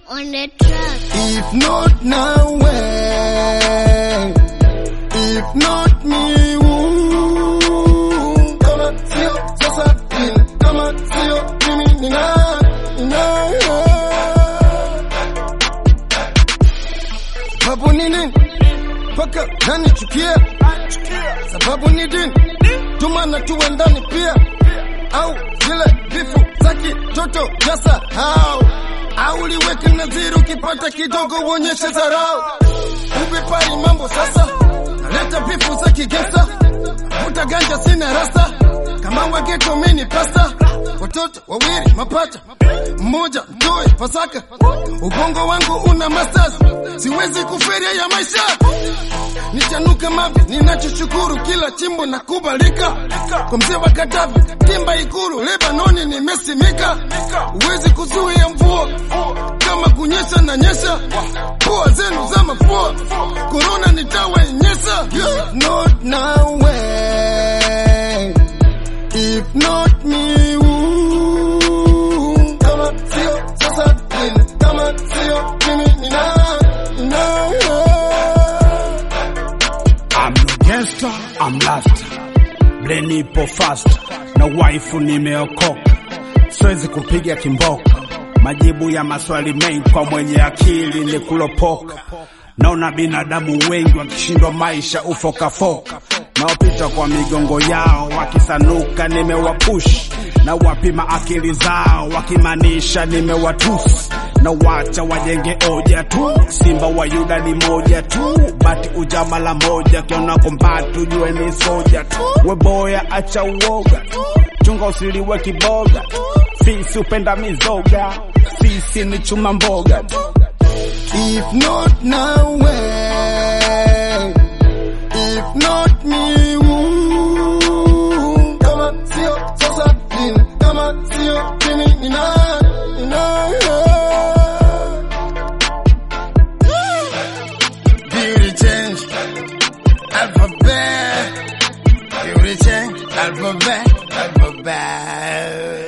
on the track. If not now when, if not me who, kama sio sasa lini, kama sio mimi ni nani, ni nani? Sababu ni nini? Mpaka nanichukia, sababu ni dini, tumana tuwe ndani pia, au zile vifu za kitoto jasahau au liweke nadhiri, ukipata kidogo uonyeshe dharau. Ubepari mambo sasa, naleta vifu za kigesa, vuta ganja sina rasa, kama wageto mini pasta, watoto wawili mapacha, mmoja mtoe Pasaka, ubongo wangu una masters, siwezi kuferia ya maisha nichanuka mavi, ninachoshukuru kila chimbo na kubalika kwa mzee wa Katavi, timba Ikulu, Lebanoni nimesimika, huwezi kuzuia mvua kama kunyesha na nyesha, pua zenu za mafua, korona nitawainyesha. If not now when, if not me who, kama sio sasa lini, kama sio mimi ni nani, ni nani? I'm no gangster, I'm last. Brain ipo fast na waifu nimeokoka, siwezi kupiga kimboka. Majibu ya maswali mengi kwa mwenye akili ni kulopoka. Naona binadamu wengi wakishindwa maisha ufokafoka, naopita kwa migongo yao wakisanuka, nimewapush na wapima akili zao wakimaanisha nimewatusi na wacha wajenge oja tu. Simba wa Yuda ni moja tu, bati ujama la moja, kiona kombatu jue ni soja tu. Weboya acha uoga, chunga usiliwe kiboga, fisi upenda mizoga, sisi ni chuma mboga tu. If not now when, if not me who, kama sio sasa lini, kama sio mimi ni nani, ni nani? Beauty change, alphabet, beauty change, alphabet, alphabet.